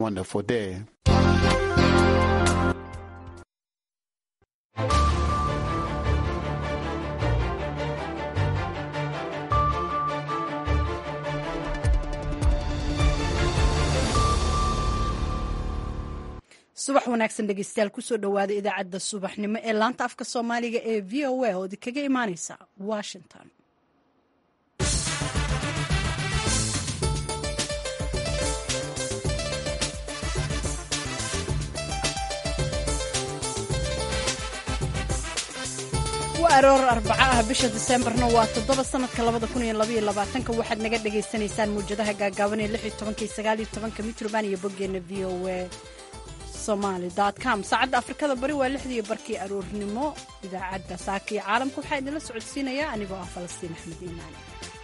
wonderful day. subax wanaagsan dhegeystayaal kusoo dhowaada idaacadda subaxnimo ee laanta afka soomaaliga ee v o a oo idinkaga imaaneysa washington waa aroor arbaco ah bisha diseembarna waa toddoba sanadka labada kun iyo labaiyo labaatanka waxaad naga dhagaysanaysaan muwjadaha gaagaaban ee lix iyo tobanka iyo sagaal iyo tobanka mitroband iyo boggeena v o a somalycom saacadda afrikada bari waa lixdii barkii aroornimo idaacadda saaka iyo caalamka waxaa idinla socodsiinayaa anigoo ah falastiin axmed iimaan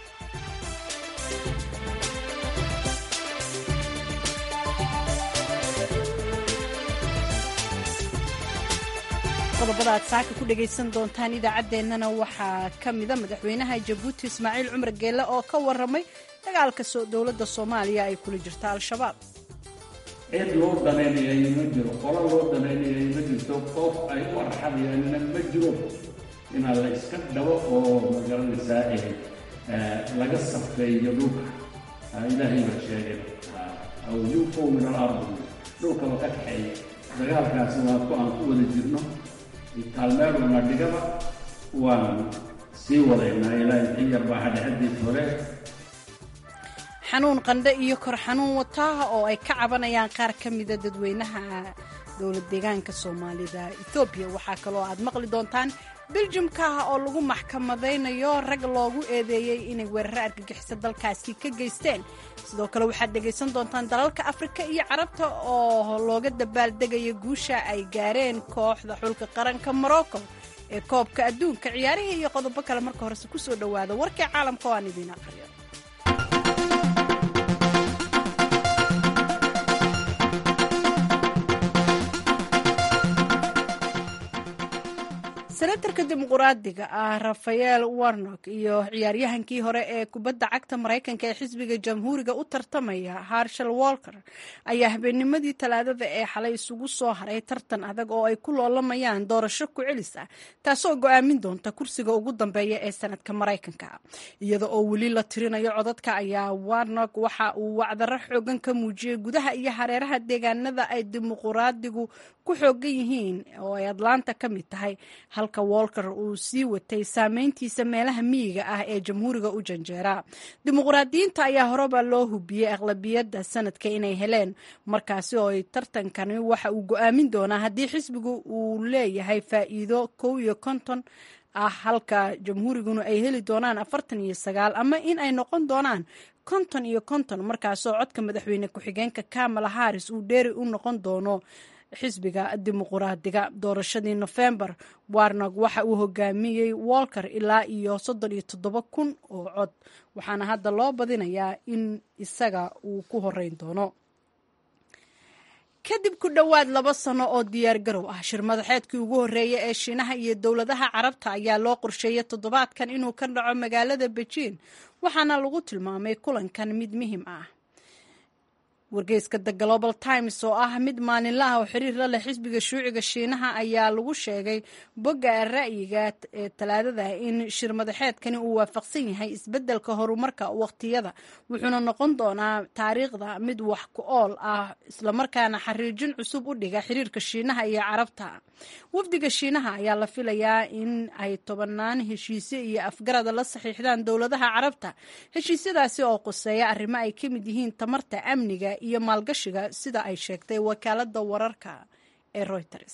qodobada aad saaka ku dhagaysan doontaan idaacaddeenana waxaa ka mida madaxweynaha jabuuti ismaaciil cumar geelle oo ka waramay dagaalka dowladda soomaaliya ay kula jirta al-shabaab cid loo danaynayay ma jiro qolo loo danaynayay ma jirto qof ay u arxabayaanna ma jiro inaa la iska dhabo oo magaranaysaa laga safeeyo dhulka ilaahay baa sheegay aw yunfow min alardi dhulkaba ka kaxeeya dagaalkaasi waa ku aan ku wada jirno taalmeeluna dhigaba waan sii wadaynaa ilaahay in yar baa hadhexadiis hore xanuun qandhe iyo kor xanuun wataaha oo ay ka cabanayaan qaar ka mida dadweynaha dowlad deegaanka soomaalida ethoobiya waxaa kaloo aad maqli doontaan beljumkaah oo lagu maxkamadaynayo rag loogu eedeeyey inay weeraro argagixiso dalkaasi ka geysteen sidoo kale waxaad dhegaysan doontaan dalalka afrika iyo carabta oo looga dabaaldegayo guusha ay gaareen kooxda xulka qaranka morocco ee koobka adduunka ciyaarihii iyo qodobo kale marka horese kusoo dhowaada warkii caalamka oo aan idiin aqriyo senatarka dimuquraadiga ah rafael warnock iyo ciyaaryahankii hore ee kubadda cagta maraykanka ee xisbiga jamhuuriga u tartamaya harshal walker ayaa habeennimadii talaadada ee xalay isugu soo haray tartan adag oo ay ku loolamayaan doorasho ku celis ah taasoo go-aamin doonta kursiga ugu dambeeya ee sanadka maraykanka iyada oo weli la tirinayo codadka ayaa warnock waxa uu wacdaro xoogan ka muujiyey gudaha iyo hareeraha deegaanada ay dimuquraadigu ku xoogan yihiin oo ay atlanta ka mid tahay halka walker uu sii watay saameyntiisa meelaha miyiga ah ee jamhuuriga u janjeera dimuqraadiyiinta ayaa horeba loo hubiyey aqlabiyadda sanadka inay heleen markaasi oo ay tartankani waxa uu go-aamin doonaa haddii xisbigu uu leeyahay faa'iido kow iyo konton ah halka jamhuuriguna ay heli doonaan afartan iyo sagaal ama in ay noqon doonaan konton iyo konton markaasoo codka madaxweyne ku-xigeenka kamala haris uu dheeri u noqon doono xisbiga dimuquraadiga doorashadii nofembar warnog waxa uu hogaamiyey walker ilaa iyo soddon iyo toddoba kun oo cod waxaana hadda loo badinayaa in isaga uu ku horeyn doono kadib ku dhowaad laba sano oo diyaar garow ah shir madaxeedkii ugu horreeya ee shiinaha iyo dowladaha carabta ayaa loo qorsheeyay toddobaadkan inuu ka dhaco magaalada bejiin waxaana lagu tilmaamay kulankan mid muhim ah wargeyska the global times oo ah mid maalinlaha oo xiriir la leh xisbiga shuuciga shiinaha ayaa lagu sheegay bogga ra'yiga ee talaadada in shir madaxeedkani uu waafaqsan yahay isbeddelka horumarka waqtiyada wuxuuna noqon doonaa taariikhda mid wax ku ool ah islamarkaana xariijin cusub u dhiga xiriirka shiinaha iyo carabta wafdiga shiinaha ayaa la filayaa in ay tobanaan heshiisyo iyo afgarada la saxiixdaan dowladaha carabta heshiisyadaasi oo qoseeya arrimo ay ka mid yihiin tamarta amniga iyo maalgashiga sida ay sheegtay wakaaladda wararka ee reuters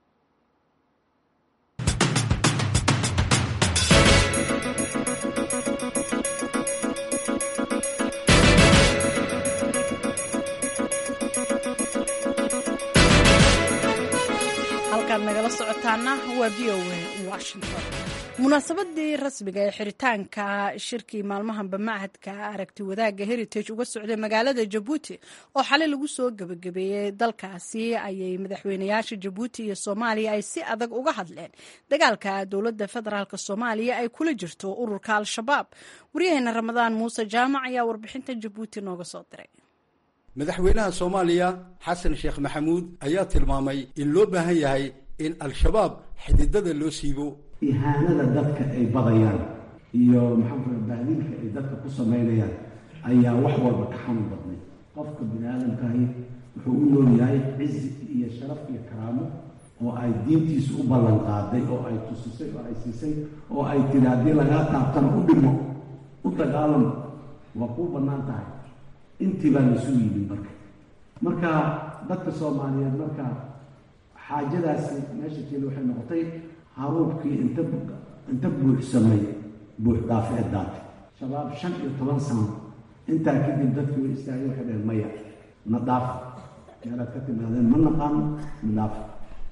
halkaad nagala socotaana waa v o a washington munaasabadii rasmiga ee xiritaanka shirkii maalmahanba machadka aragti wadaagga heritage uga socday magaalada jabuuti oo xalay lagu soo gebagabeeyey dalkaasi ayay madaxweynayaasha jabuuti iyo soomaaliya ay si adag uga hadleen dagaalka dowladda federaalk soomaaliya ay kula jirto ururka al-shabaab waryaheena ramadaan muuse jaamac ayaa warbixinta jabuuti nooga soo diray madaxweynaha soomaaliya xasan sheekh maxamuud ayaa tilmaamay in loo baahan yahay in al-shabaab xididada loo siibo ihaanada dadka ay badayaan iyo maxaanku bahdiinka ay dadka ku samaynayaan ayaa wax walba ka xanuun badnay qofka bini aadamkaahi wuxuu u nool yahay cizi iyo sharaf iyo karaamo oo ay diintiisu u ballan qaaday oo ay tusisay oo ay siisay oo ay tiri haddii lagaa taabtana u dhimo u dagaalamo waa kuu bannaan tahay intii baa lasu yimid marka marka dadka soomaaliyeed marka xaajadaasi meesha keeda waxay noqotay haruubkii inta inta buuxsamay buux dhaafeed daatay shabaab shan iyo toban sano intaa kadib dadkii way istaagay waxay dhaheen maya na dhaafa meelaad ka timaadeen ma naqaano na dhaafa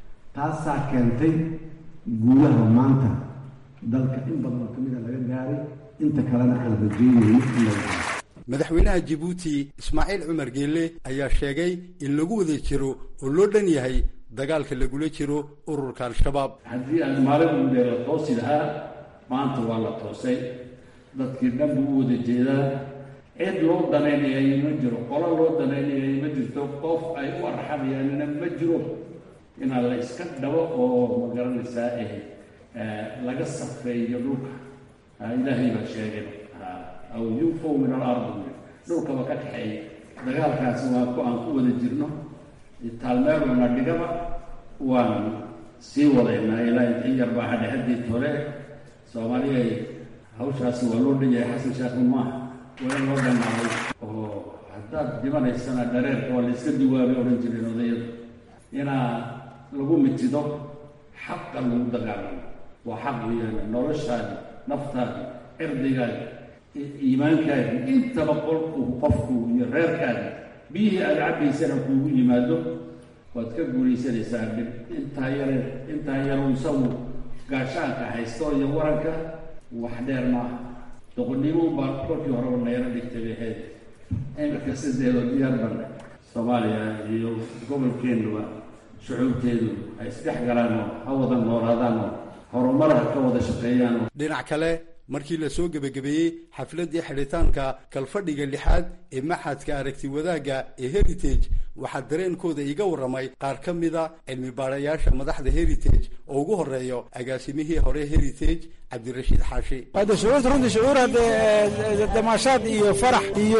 taasaa keentay guulaha maanta dalka in badan oo kamida laga gaaray inta kalena aan rajeynayno in laga gaaro madaxweynaha jabuuti ismaaciil cumar geelle ayaa sheegay in lagu wada jiro oo loo dhan yahay dagaalka lagula jiro ururka al-shabaab haddii aan maalin undee la toosi lahaa maanta waa la toosay dadkii dhan buu u wada jeedaa cid loo danaynayay ma jiro qolo loo danaynayay ma jirto qof ay u arxamayaanina ma jiro inaa la iska dhabo oo magaranaysaa eh laga safeeyo dhulka ilaahay baa sheegay aw yunfow min alardi dhulkaba ka kaxeeya dagaalkaasi waa ku aan ku wada jirno taalmeeluna dhigaba waan sii wadaynaa ilaa inta in yar baa hadhe haddii hore soomaaliya hawshaasi waa loo dhan yahay xasan sheekhu maaha waa in loo dhanaaday oo haddaad dhimanaysana dhareerka waa la iska duwaabay odhan jireen odayadu inaa lagu mitido xaqa lagu dagaalamo waa xaq weeyaan noloshaadi naftaadi cirdigaadi iimaankaadi intaba qolku qofku iyo reerkaadi biyihii aada cabbaysana kuugu yimaado waad ka guulaysanaysaa dhib intaa yare intaa yaru isagu gaashaanka haysto iyo waranka wax dheer maaha doqonnimo baa kolkii horeba nayro dhigtay bay ahayd iminka sideedoo diyaar banna soomaaliya iyo gobolkeennuba shucuubteedu ay isdhex galaan oo ha wada noolaadaan oo horumaraha ka wada shaqeeyaan dhinac kale markii la soo gebagabeeyey xafladdii xidhitaanka kalfadhiga lixaad ee maxadka aragti wadaagga ee heritage waxaa dareenkooda iiga warramay qaar ka mida cilmi baarayaasha madaxda heritage oo ugu horeeyo agaasimihii hore heritage cabdirashiid xaashi hadde shucuurta runtii shucuur haddee damaashaad iyo farax iyo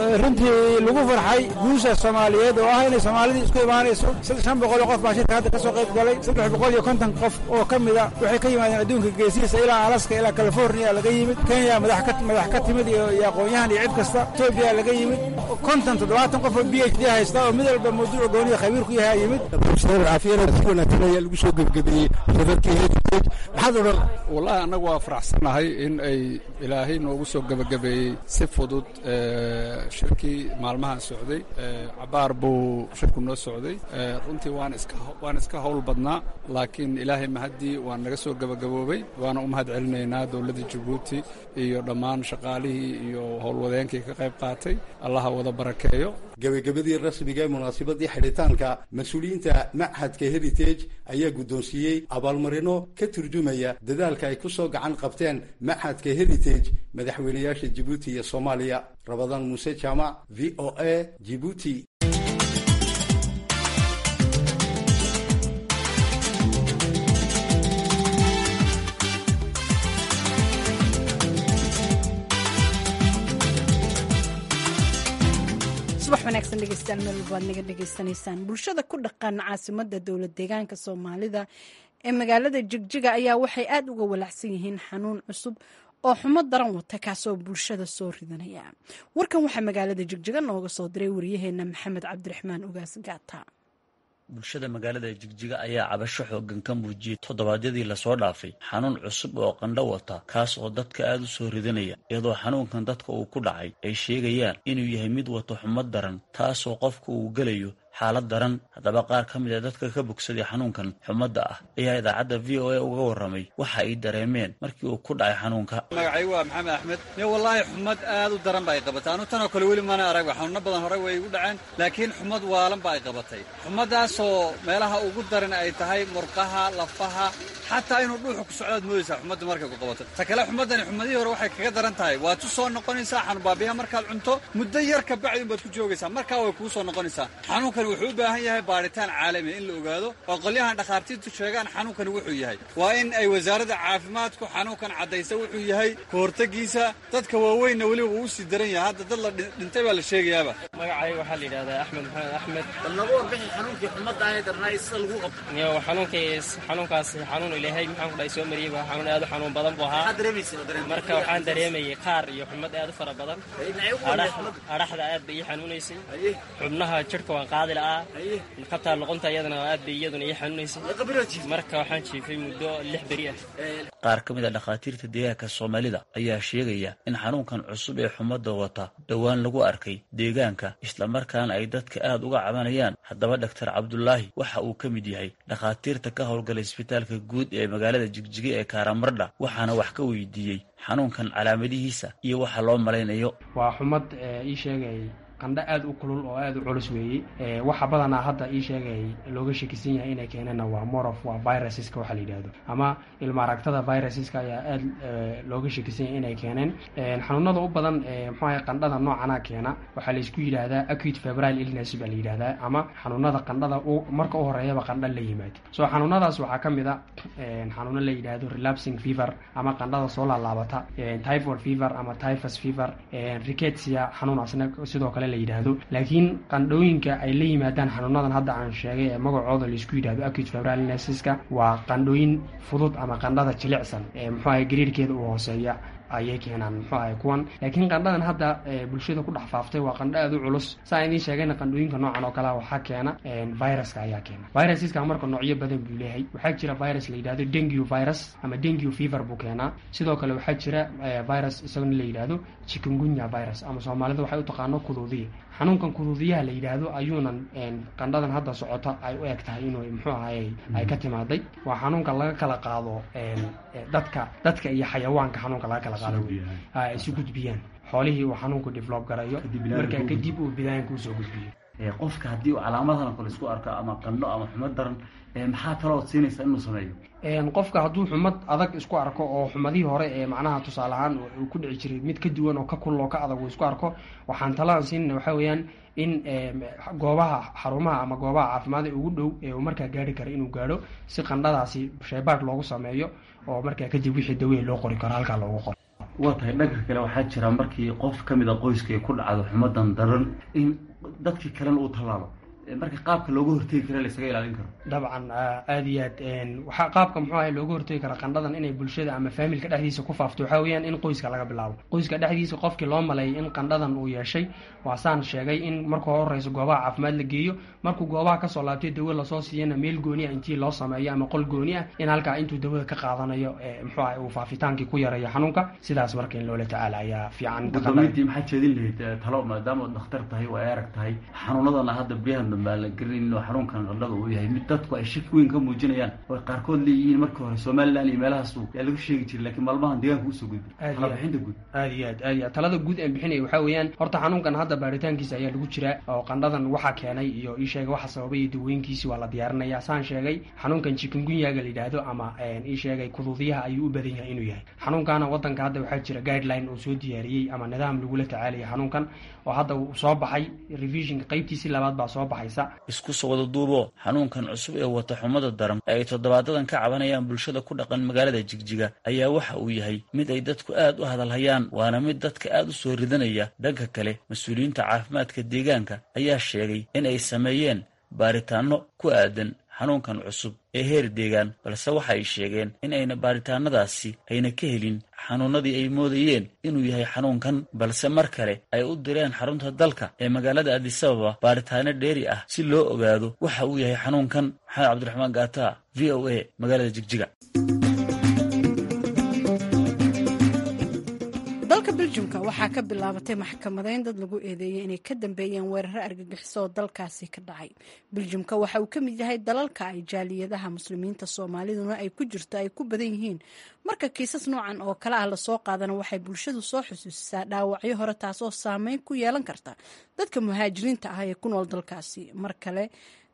runtii lagu farxay guusha soomaaliyeed oo ah inay soomaalidii isku imaanayso shan boqol oo qof baa shirka hadda ka soo qayb galay saddex boqol iyo konton qof oo ka mida waxay ka yimaadeen adduunka geesihiisa ilaa alaska ilaa california laga yimid kenya madax ka timid iyo aqoon-yahan iyo cid kasta etoobiya laga yimid konton toddobaatan qof oo b h d haysta oo mid walba mawduuca gooniya khabiir ku yahay yimid caafiyana si wanaagsan ayaa lagu soo gebagabeeyey shirarkii heritage maxaad odhan wallahi annagu waa faraxsannahay in ay ilaahay noogu soo gebagabeeyey si fudud shirkii maalmahan socday cabaar buu shirku noo socday runtii waan iska waan iska howl badnaa laakiin ilaahay mahaddii waan naga soo gebagaboobay waana u mahad celinaynaa dowladda jabuuti iyo dhammaan shaqaalihii iyo howlwadeenkii ka qayb qaatay allaha wada barakeeyo gebagabadii rasmiga ee munaasabadii xidhitaanka mas-uuliyiinta machadka heritage ayaa guddoonsiiyey abaalmarino ka turjumaya dadaalka ay ku soo gacan qabteen machadka heritage madaxweynayaasha jibuuti iyo soomaaliya rabadaan muuse jaamac v o a jibuuti subax wanaagsan dhegeystayaal meel walbaad naga dhegeysanaysaan bulshada ku dhaqan caasimada dowlad deegaanka soomaalida ee magaalada jigjiga ayaa waxay aada uga walacsan yihiin xanuun cusub oo xumo daran wata kaasoo bulshada soo ridanaya warkan waxaa magaalada jigjiga nooga soo diray wariyaheena maxamed cabdiraxmaan ugaas gaata bulshada magaalada jigjiga ayaa cabasho xoogan ka muujiyey toddobaadyadii lasoo dhaafay xanuun cusub oo qandho wata kaas oo dadka aada u soo ridanaya iyadoo xanuunkan dadka uu ku dhacay ay sheegayaan inuu yahay mid wato xumad daran taasoo qofka uu gelayo xaalad daran haddaba qaar ka mid a dadka ka bogsaday xanuunkan xumadda ah ayaa idaacadda v o a uga warramay waxa ay dareemeen markii uu ku dhacay xanuunka magacaygu waa maxamed axmed yo wallaahi xumad aad u daran ba ay qabatay anu tanoo kale weli mana arag xanuuno badan hore way igu dhaceen laakiin xumad waalan ba ay qabatay xumadaasoo meelaha ugu daran ay tahay murqaha lafaha xataa inuu dhuuxu ku socdaad moodaysaa xumadda markay ku qabato ta kale xumaddani xumadihii hore waxay kaga daran tahay waad u soo noqonaysaa xanuunbaabiyaha markaad cunto muddo yar ka bacdi unbaad ku joogaysaa markaa way kuu soo noqonaysaa xanuunkani wuxuu u baahan yahay baadhitaan caalami in la ogaado oo qolyahan dhakhaartiirtu sheegaan xanuunkani wuxuu yahay waa in ay wasaaradda caafimaadku xanuunkan caddaysa wuxuu yahay ka hortegiisa dadka waaweynna weliba uu usii daran yahay hadda dad la dhintay baa la sheegayaaba magacayga waxaa la yidhahdaa axmed maxamed axmed bal nooga warbixi xanuunkii xumadda ahee darnaa sida lagu qabto iyo xanuunkaas xanuunkaas xanuun ilaahay maxaan ku dhahay soo mariyey waa xanuun aad u xanuun badan buu ahaa maxaad dareemaysa dareem marka waxaan dareemayay qaar iyo xumad aad u fara badan dhinacyo ugu wanaag xumadda adhaxda aad bay ii xanuunaysay haye xubnaha jidhka waan qaadi la'aa haye kabtaa luqunta iyadana aad bay iyaduna ii xanuunaysay ee qabilood jiif marka waxaan jiifay muddo lix beri ah qaar ka mid a dhakhaatiirta deegaanka soomaalida ayaa sheegaya in xanuunkan cusub ee xumadda wata dhowaan lagu arkay deegaanka islamarkaana ay dadka aad uga cabanayaan haddaba dhaktar cabdulaahi waxa uu ka mid yahay dhakhaatiirta ka howlgala isbitaalka guud ee magaalada jigjiga ee karamardha waxaana wax ka weydiiyey xanuunkan calaamadihiisa iyo waxa loo malaynayo waa xumad ii sheegay qandho aad u kulul oo aad u culus weeye waxa badanaa hadda ii sheegay looga shakisan yahay inay keeneenna waa morof waa viruseska waxa la yidhahdo ama ilma aragtada viruseska ayaa aad looga shakisan yahay inay keeneen xanuunada u badan mxuaha qandhada noocana keena waxaa laysku yidhaahdaa acute febrile illness baa la yidhahdaa ama xanuunada qandhada marka u horeeyaba qandho la yimaado so xanuunadaas waxaa ka mid a xanuuno la yidhaahdo relapsing fever ama qandhada soo laalaabata typhoid fever ama typhus fever rickettsia xanuunaasna sidoo kale la yidhaahdo laakiin qandhooyinka ay la yimaadaan xanuunadan hadda aan sheegay ee magacooda laisku yidhahdo acute febrile illnesseska waa qandhooyin fudud ama qandhada jilicsan ee muxuu ahay gariirkeeda u hooseeya ayay keenaan muxuu ahay kuwan laakiin qandhadan hadda bulshada ku dhex faaftay waa qandho aad u culus saa idiin sheegayna qandhooyinka noocan oo kale waxaa keena viruska ayaa keena virusiska marka noocyo badan buu leeyahay waxaa jira virus la yidhahdo dengue virus ama dengue fever buu keenaa sidoo kale waxaa jira virus isagona la yidhahdo chikungunya virus ama soomaalida waxay u taqaano kuduudiya xanuunkan kuduudiyaha la yidhaahdo ayuunan qandhadan hadda socota ay u eg tahay inuu muxuu ahay ay ka timaaday waa xanuunka laga kala qaado dadka dadka iyo xayawaanka xanuunka laga kala qaado ay isu gudbiyaan xoolihii uu xanuunku develop garayo markaa kadib uu bidaanka usoo gudbiyo qofka haddii uu calaamadahan kale isku arko ama qandho ama xumad daran maxaa kaloo siinaysa inuu sameeyo qofka hadduu xumad adag isku arko oo xumadihii hore ee macnaha tusaale ahaan uu ku dhici jiray mid ka duwan oo ka kulul oo ka adag uu isku arko waxaan talaan siinayna waxaa weeyaan in goobaha xarumaha ama goobaha caafimaad ee ugu dhow ee uu markaa gaari kara inuu gaadho si qandhadaasi shaybaadh loogu sameeyo oo markaa kadib wixii dawey loo qori karo halkaa loogu qoro waa tahay dhanka kale waxaa jira markii qof ka mid a qoyska ay ku dhacdo xumadan daran in dadkii kalena uu tallaalo marka qaabka looga hortegi kara laysaga ilaalin karo dabcan aada iyo aad waxaa qaabka muxuu ahay looga hortegi kara qandhadan inay bulshada ama faamilka dhexdiisa ku faafto waxaa weeyaan in qoyska laga bilaabo qoyska dhexdiisa qofkii loo maleeyay in qandhadan uu yeeshay waasaan sheegay in markuu horeyso goobaha caafimaad la geeyo markuu goobaha kasoo laabtay dawo lasoo siiyana meel gooni ah intii loo sameeyo ama qol gooni ah in halkaa intuu dawada ka qaadanayo muxuu ahay uu faafitaankii ku yareeyo xanuunka sidaas marka in loola tacaala ayaa fiican gudoomiyntii maxaa jeedin lahayd talo maadaama dhakhtar tahay oo ay arag tahay xanuunadana hadda baryahan dambe aan la gelin inuu xanuunkan qandhada uu yahay mid dadku ay shaki weyn ka muujinayaan oo qaarkood leeyihiin markii hore somalilan iyo meelahaas yaa lagu sheegi jiray laakiin maalmahan deegaanka usoo gudbay talabixinta guud aad iyo aad aad iyo aad talada guud aan bixinaya waxaa weeyaan horta xanuunkan hadda baaritaankiisa ayaa lagu jiraa oo qandhadan waxaa keenay iyo ii sheegay waxa sababay iyo dawooyinkiisi waa la diyaarinaya saan sheegay xanuunkan chikungunyaga la yidhaahdo ama ii sheegay kuduudiyaha ayuu u badan yahay inuu yahay xanuunkana wadanka hadda waxaa jira guideline uu soo diyaariyey ama nidaam lagula tacaalaya xanuunkan oo hadda uu soo baxay revisionka qaybtiisii labaad baa soo baxaysa isku soo wada duubo xanuunkan cusub ee wata xumada daran ee ay toddobaadadan ka cabanayaan bulshada ku dhaqan magaalada jigjiga ayaa waxa uu yahay mid ay dadku aad u hadalhayaan waana mid dadka aad u soo ridanaya dhanka kale mas-uuliyiinta caafimaadka deegaanka ayaa sheegay in ay sameeyeen baaritaanno ku aadan xanuunkan cusub ee heer deegaan balse waxa ay sheegeen in ayna baaritaanadaasi ayna ka helin xanuunadii ay moodayeen inuu yahay xanuunkan balse mar kale ay u direen xarunta dalka ee magaalada adisababa baaritaano dheeri ah si loo ogaado waxa uu yahay xanuunkan maxamed cabdiraxmaan gaata v o a magaalada jigjiga dalka beljumka waxaa ka bilaabatay maxkamadeyn dad lagu eedeeyey inay ka dambeeyeen weeraro argagixiso oo dalkaasi ka dhacay beljumka waxa uu ka mid yahay dalalka ay jaaliyadaha muslimiinta soomaaliduna ay ku jirto ay ku badan yihiin marka kiisas noocan oo kale ah lasoo qaadana waxay bulshadu soo xusuusisaa dhaawacyo hore taasoo saameyn ku yeelan karta dadka muhaajiriinta ah ee ku nool dalkaasi mar kale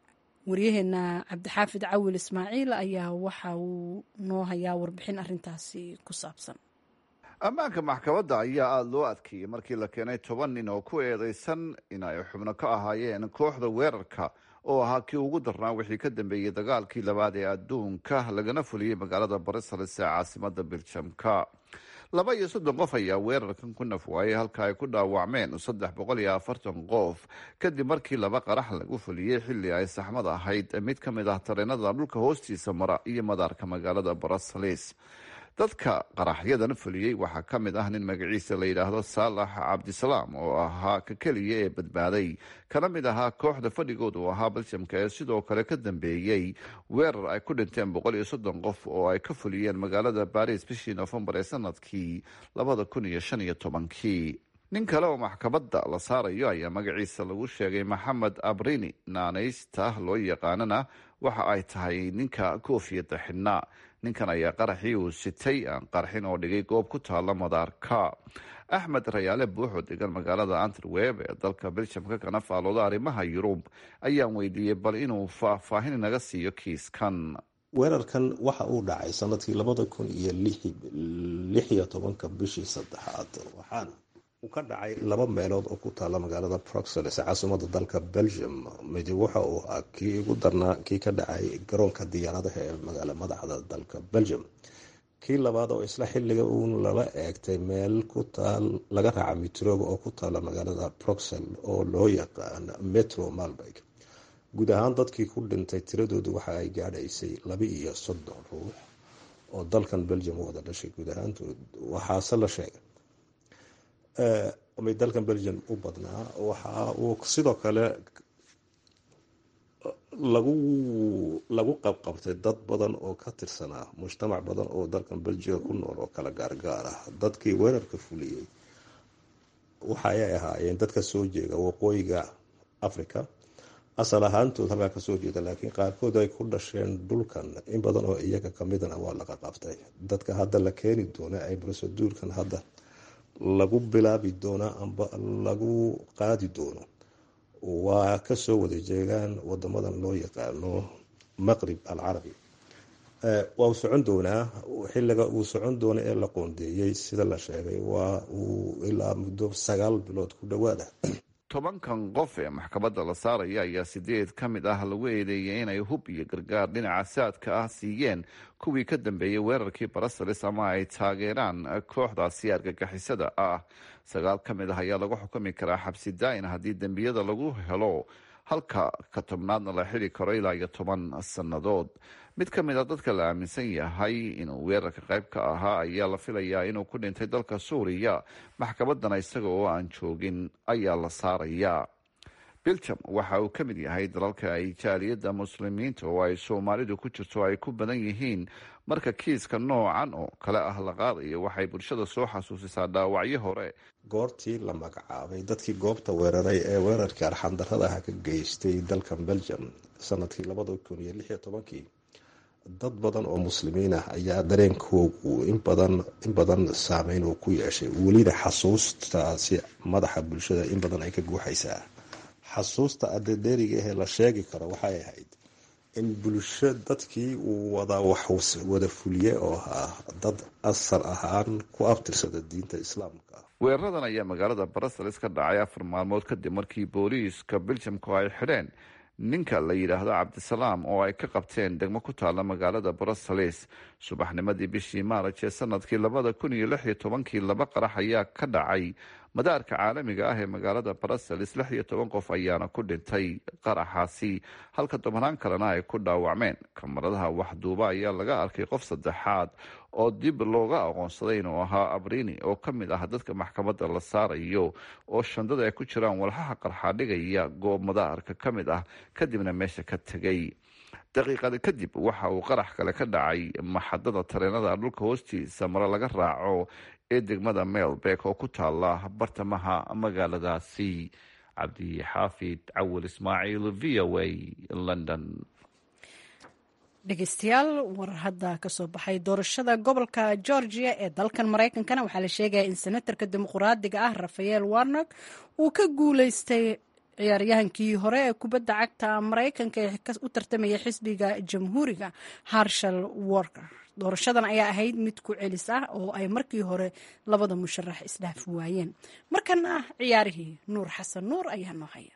waryaheena cabdixaafid cawil ismaaciil ayaa waxa uu noo hayaa warbixin arintaasi ku saabsan ammaanka maxkamadda ayaa aada loo adkeeyey markii la keenay toban nin oo ku eedeysan in ay xubno ka ahaayeen kooxda weerarka oo ahaa kii ugu darnaa wixii ka dambeeyey dagaalkii labaad ee adduunka lagana fuliyey magaalada barisales ee caasimada biljamka laba iyo soddon qof ayaa weerarkan ku naf waayey halka ay ku dhaawacmeen saddex boqol iyo afartan qof kadib markii laba qarax lagu fuliyey xilli ay saxmad ahayd mid ka mid ah tareenada dhulka hoostiisa mara iyo madaarka magaalada barisales dadka qaraxyadan fuliyey waxaa ka mid ah nin magaciisa la yidhaahdo saalax cabdisalaam oo ahaa ka keliya ee badbaaday kana mid ahaa kooxda fadhigood uu ahaa baljamka ee sidoo kale ka dambeeyey weerar ay ku dhinteen boqol iyo soddon qof oo ay ka fuliyeen magaalada baris bishii nofembar ee sanadkii labada kun iyo shan iyo tobankii nin kale oo maxkamadda la saarayo ayaa magaciisa lagu sheegay maxamed abrini naanaysta loo yaqaanana waxa ay tahay ninka koofiyadda xidhnaa ninkan ayaa qaraxii uu sitay aan qarxin oo dhigay goob ku taala madaarka axmed rayaale buuxoo degan magaalada anterweb ee dalka beljamka kana faalooda arrimaha yurub ayaan weydiiyey bal inuu faahfaahin naga siiyo kiiskan weerarkan waxa uu dhacay sanadkii labada kun iyo lix iyo tobanka bishii saddexaad waxaana uu ka dhacay laba meelood oo ku taala magaalada proxeles caasimada dalka belgium midi waxa uu ah kii ugu darnaa kii ka dhacay garoonka diyaaradaha ee magaala madaxda dalka belgium kii labaad oo isla xiliga uun lala eegtay meel ku taal laga raaca mitrooga oo ku taala magaalada proxel oo loo yaqaan metro malberg guud ahaan dadkii ku dhintay tiradoodu waxa ay gaadhaysay laba iyo soddon ruux oo dalkan belgium wada dhashay guud ahaantood waxaase la sheegay may dalkan belgium u badnaa waxa uu sidoo kale lagu lagu qabqabtay dad badan oo ka tirsanaa mujtamac badan oo dalkan belgiga ku nool oo kala gaargaar ah dadkii weerarka fuliyey waxa ay ahaayeen dadka soo jeeda waqooyiga africa asal ahaantood halkaa kasoo jeeda laakiin qaarkood ay ku dhasheen dhulkan in badan oo iyaga kamidana waa laga qabtay dadka hadda la keeni doona ay broseduurkan hadda lagu bilaabi doona amba lagu qaadi doono waa kasoo wada jeegaan wadamadan loo yaqaano maqrib alcarabi waa uu socon doonaa xiliga uu socon doono ee la qoondeeyey sida la sheegay waa uu ilaa muddo sagaal bilood ku dhawaada tobankan qof ee maxkamadda la saaraya ayaa sideed ka mid ah lagu eedeeyay inay hub iyo gargaar dhinaca saadka ah siiyeen kuwii ka dambeeyey weerarkii barasalis ama ay taageeraan kooxdaasi argagixisada ah sagaal ka mid ah ayaa lagu xukumi karaa xabsi daa-in haddii dembiyada lagu helo halka ka tobnaadna la xili karo ilaa iyo toban sannadood mid ka mid a dadka la aaminsan yahay inuu weerarka qayb ka ahaa ayaa la filayaa inuu ku dhintay dalka suuriya maxkamaddana isaga oo aan joogin ayaa la saarayaa biljam waxa uu ka mid yahay dalalka ay jaaliyadda muslimiinta oo ay soomaalidu ku jirto ay ku badan yihiin marka kiiska noocan oo kale ah la qaadayo waxay bulshada soo xasuusisaa dhaawacyo hore goortii la magacaabay dadkii goobta weeraray ee weerarkii arxandarrada ah ka geystay dalkan belgium sanadkii labada kun iyo lix iyo tobankii dad badan oo muslimiin ah ayaa dareenkoogu inbadan in badan saameyn uu ku yeeshay welina xasuustaasi madaxa bulshada in badan ay ka guuxaysaa xasuusta adedeeriga ahee la sheegi karo waxay ahayd in bulsho dadkii uu wada wax wada fuliye oo ahaa dad asal ahaan ku abtirsada diinta islaamka weeraradan ayaa magaalada baruseles ka dhacay afar maalmood kadib markii booliiska beljamku ay xidheen ninka la yidhaahdo cabdisalaam oo ay ka qabteen degmo ku taala magaalada bruseles subaxnimadii bishii maaraj ee sanadkii labada kun iyo lix iyo tobankii laba qarax ayaa ka dhacay madaarka caalamiga ah ee magaalada bruseles lix iyo toban qof ayaana ku dhintay qaraxaasi halka tobanaan kalena ay ku dhaawacmeen kamaradaha waxduuba ayaa laga arkay qof saddexaad oo dib looga aqoonsaday inuu ahaa abrini oo ka mid ah dadka maxkamadda la saarayo oo shandada ay ku jiraan walxaha qarxaadhigaya goob madaarka ka mid ah kadibna meesha ka tegay daqiiqada kadib waxa uu qarax kale ka dhacay maxadada tareenada dhulka hoostiisa mare laga raaco ee degmada melbek oo ku taala bartamaha magaaladaasi cabdixaafid cawil ismaaciil v o a london dhegeystayaal war hadda kasoo baxay doorashada gobolka georgia ee dalkan maraykankana waxaa la sheegaya in senatarka dimuqraadiga ah rafael warnog uu ka guuleystay ciyaaryahankii hore ee kubadda cagta maraykanka ee u tartamaya xisbiga jamhuuriga harshal worker doorashadan ayaa ahayd mid ku celis ah oo ay markii hore labada musharax isdhaafi waayeen markana ah ciyaarihii nuur xasan nuur ayaa noo haya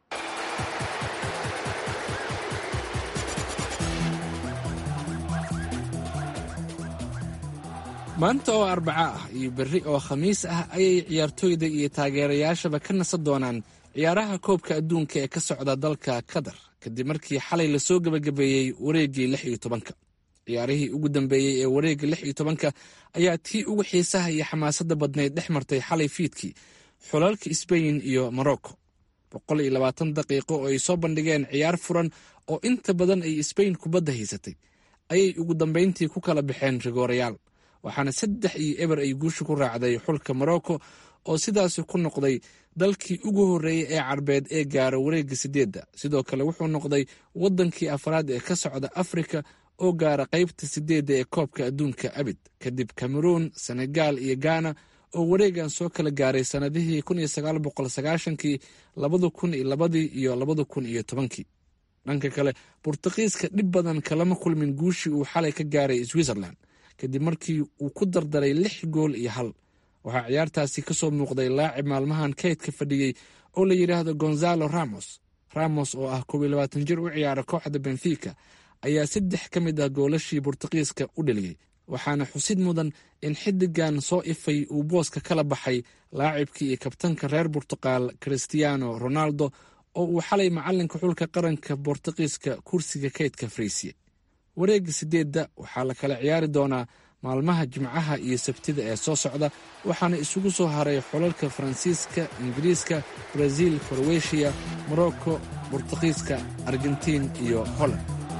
maanta oo arbaco ah iyo berri oo khamiis ah ayay ciyaartooyda iyo taageerayaashaba ka nasan doonaan ciyaaraha koobka adduunka ee ka socda dalka qatar kadib markii xalay lasoo gebagabeeyey wareeggii lix iyo tobanka ciyaarihii ugu dambeeyey ee wareegga lix iyo tobanka ayaa tii ugu xiisaha iyo xamaasadda badnayd dhex martay xalay fiidkii xulalka sbain iyo morocco boqol iyo labaatan daqiiqo oo ay soo bandhigeen ciyaar furan oo inta badan ay sbain kubadda haysatay ayay ugu dambayntii ku kala baxeen rigoorayaal waxaana saddex iyo eber ay guusha ku raacday xulka morocco oo sidaasi ku noqday dalkii ugu horreeyey ee carbeed ee gaara wareegga sideedda sidoo kale wuxuu noqday waddankii afraad ee ka socda afrika oo gaara qaybta sideedda ee koobka adduunka abid kadib cameroon senegal iyo ghana oo wareegan soo kala gaaray sannadihii kii labada kun iyo labadii iyo labada kun iyo tobankii dhanka kale burtuqiiska dhib badan kalama kulmin guushii uu xalay ka gaaray switzerland kadib markii uu ku dardaray lix gool iyo hal waxaa ciyaartaasi ka soo muuqday laacib maalmahan kaydka fadhiyey oo la yidhaahdo gonzalo ramos ramos oo ah koob iyo labaatan jir u ciyaara kooxda benfica ayaa saddex ka mid ah goolashii burtuqiiska u dheliyey waxaana xusid mudan in xiddigan soo ifay uu booska kala baxay laacibkii iyo kabtanka reer burtuqaal christiano ronaldo oo uu xalay macalinka xulka qaranka bortuqiiska kursiga kaydka fariisiye wareegga sideedda waxaa la kala ciyaari doonaa maalmaha jimcaha iyo sabtida ee soo socda waxaana isugu soo haray xolalka faransiiska ingiriiska brazil koroweshiya morocco burtuqiiska argentiin iyo holland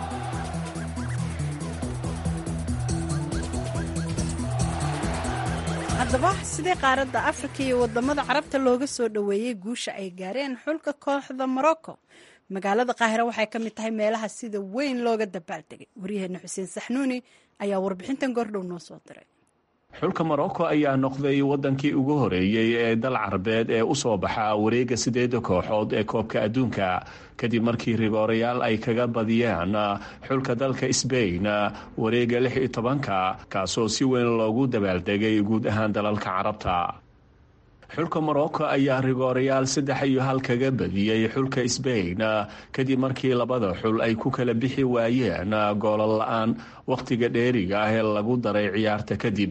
haddaba sidee qaaradda afrika iyo wadamada carabta looga soo dhoweeyey guusha ay gaareen xulka kooxda morocco magaalada qaahira waxay ka mid tahay meelaha sida weyn looga dabaaldegay waryaheena xuseen saxnuuni ayaa warbixintan goordhow noo soo diray xulka morocco ayaa noqday wadankii ugu horeeyey ee dal carabeed ee usoo baxa wareega sideeda kooxood ee koobka adduunka kadib markii rigoorayaal ay kaga badiyeen xulka dalka sbain wareega lix iyo tobanka kaasoo si weyn loogu dabaaldegay guud ahaan dalalka carabta xulka morocco ayaa rigoorayaal saddex iyo hal kaga badiyey xulka sbain kadib markii labada xul ay ku kala bixi waayeen goolal la-aan wakhtiga dheeriga ah ee lagu daray ciyaarta kadib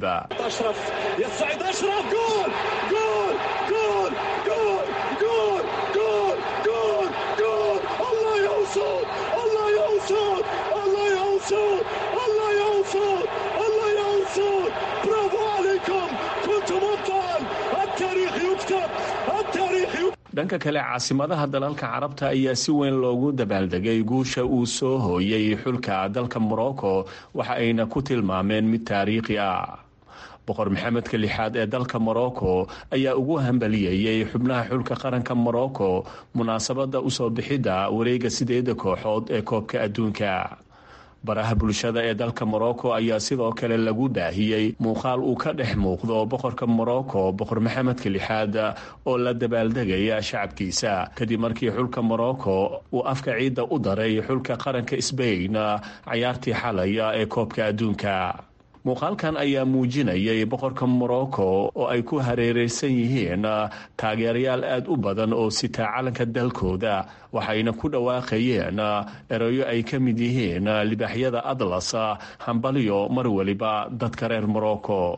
dhanka kale caasimadaha dalalka carabta ayaa si weyn loogu dabaaldegay guusha uu soo hooyey xulka dalka morocco waxa ayna ku tilmaameen mid taariikhi ah boqor maxamedka lixaad ee dalka morocco ayaa ugu hambaliyeeyey xubnaha xulka qaranka morocco munaasabadda usoo bixidda wareega sideeda kooxood ee koobka adduunka baraha bulshada ee dalka morocco ayaa sidoo kale lagu baahiyey muuqaal uu ka dhex muuqdo boqorka morocco boqor maxamedka lixaad oo la dabaaldegaya shacabkiisa kadib markii xulka morocco uu afka ciidda u daray xulka qaranka sbain cayaartii xalaya ee koobka adduunka muuqaalkan ayaa muujinayay boqorka morocco oo ay ku hareereysan yihiin taageerayaal aada u badan oo sitaa calanka dalkooda waxayna ku dhawaaqayeen erayo ay ka mid yihiin libaaxyada atlas hambalyo mar weliba dadka reer morocco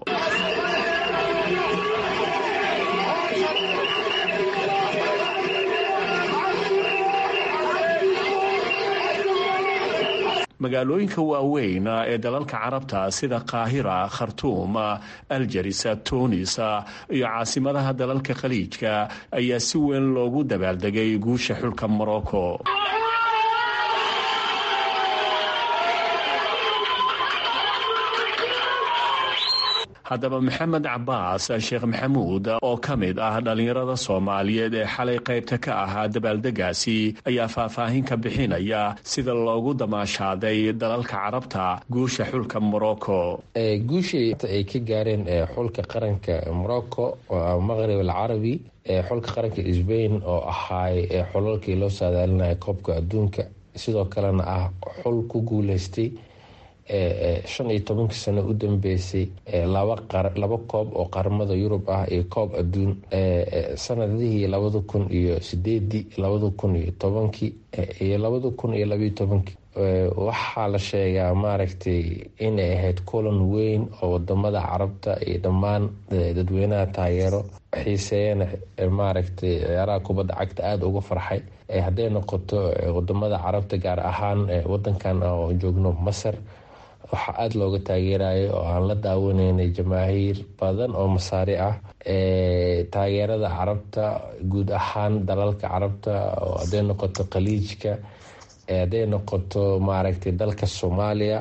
magaalooyinka waaweyn ee dalalka carabta sida qaahira khartuum aljaris tunis iyo caasimadaha dalalka khaliijka ayaa si weyn loogu dabaaldegay guusha xulka morocco haddaba maxamed cabaas sheekh maxamuud oo ka mid ah dhallinyarada soomaaliyeed ee xalay qaybta ka ahaa dabaaldegaasi ayaa faahfaahin ka bixinaya sida loogu damaashaaday dalalka carabta guusha xulka morocco guushii ay ka gaareen xulka qaranka morocco maqrib alcarabi xulka qaranka sbain oo ahaay xulalkii loo saadaalinaya koobka adduunka sidoo kalena ah xul ku guuleystay shan iyo tobankii sano u dambeysay laba koob oo qaramada yurub ah iyo koob adduun sanadihii labada kun iyo sideedii labada kun iyo tobankii iyo labada kun iyo labayo tobankii waxaa la sheegaa maaragtay inay ahayd kulan weyn oo wadamada carabta iyo dhammaan dadweynaha taageero xiiseeyana maaragtay ciyaaraha kubadda cagta aada uga farxay hadday noqoto wadamada carabta gaar ahaan wadankan oo joogno masar waxaa aada looga taageerayay oo aan la daawanaynay jamaahiir badan oo masaari ah taageerada carabta guud ahaan dalalka carabta oo hadday noqoto khaliijka hadday noqoto maaragtay dalka soomaaliya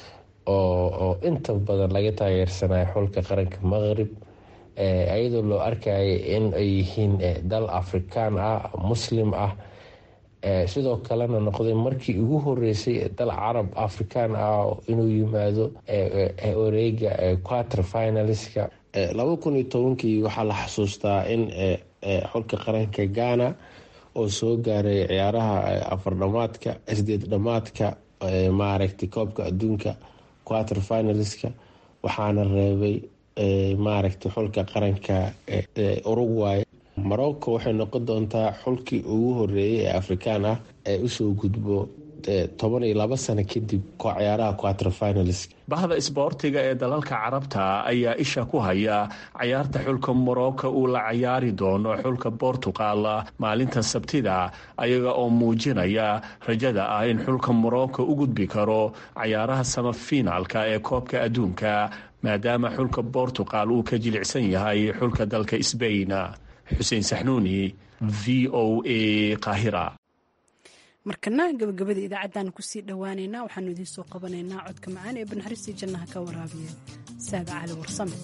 oo inta badan laga taageersanayo xulka qaranka maqrib iyadoo loo arkaya in ay yihiin dal afrikaan ah muslim ah sidoo kalena noqday markii ugu horeysay dal carab afrikaan ah inuu yimaado wareega quater finalska laba kun iyo tobankii waxaa la xasuustaa in xulka qaranka ghana oo soo gaaray ciyaaraha afar dhamaadka sideed dhamaadka maaragtay koobka adduunka quater finalska waxaana reebay maaragtay xulka qaranka uruguay morocco waxay noqon doontaa xulkii ugu horeeyay ee afrikaan ah ee usoo gudbo toban iyo laba sano kadib ciyaaraha quater finals bahda isboortiga ee dalalka carabta ayaa isha ku haya cayaarta xulka morocco uu la cayaari doono xulka bortugal maalinta sabtida ayaga oo muujinaya rajada ah in xulka morocco u gudbi karo cayaaraha samafinaalka ee koobka adduunka maadaama xulka bortugal uu ka jilicsan yahay xulka dalka sbain xuseen saxnuuni v o a qaahira markana gabagabada idaacaddaanu kusii dhowaaneynaa waxaanu idiin soo qabanaynaa codka macaan ee banaxariistii jannaha ka waraabiya saada cali warsame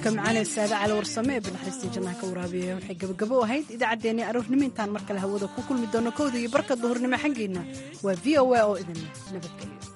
codka macaanee saade cali warsame ee banaxariistii jannaha ka waraabiya waxay gabagabo ahayd idaacaddeenii aroornimo intaan mar kale hawada ku kulmi doono kowda iyo barka duhurnimo xaggeena waa v o a oo idin nabadgelyo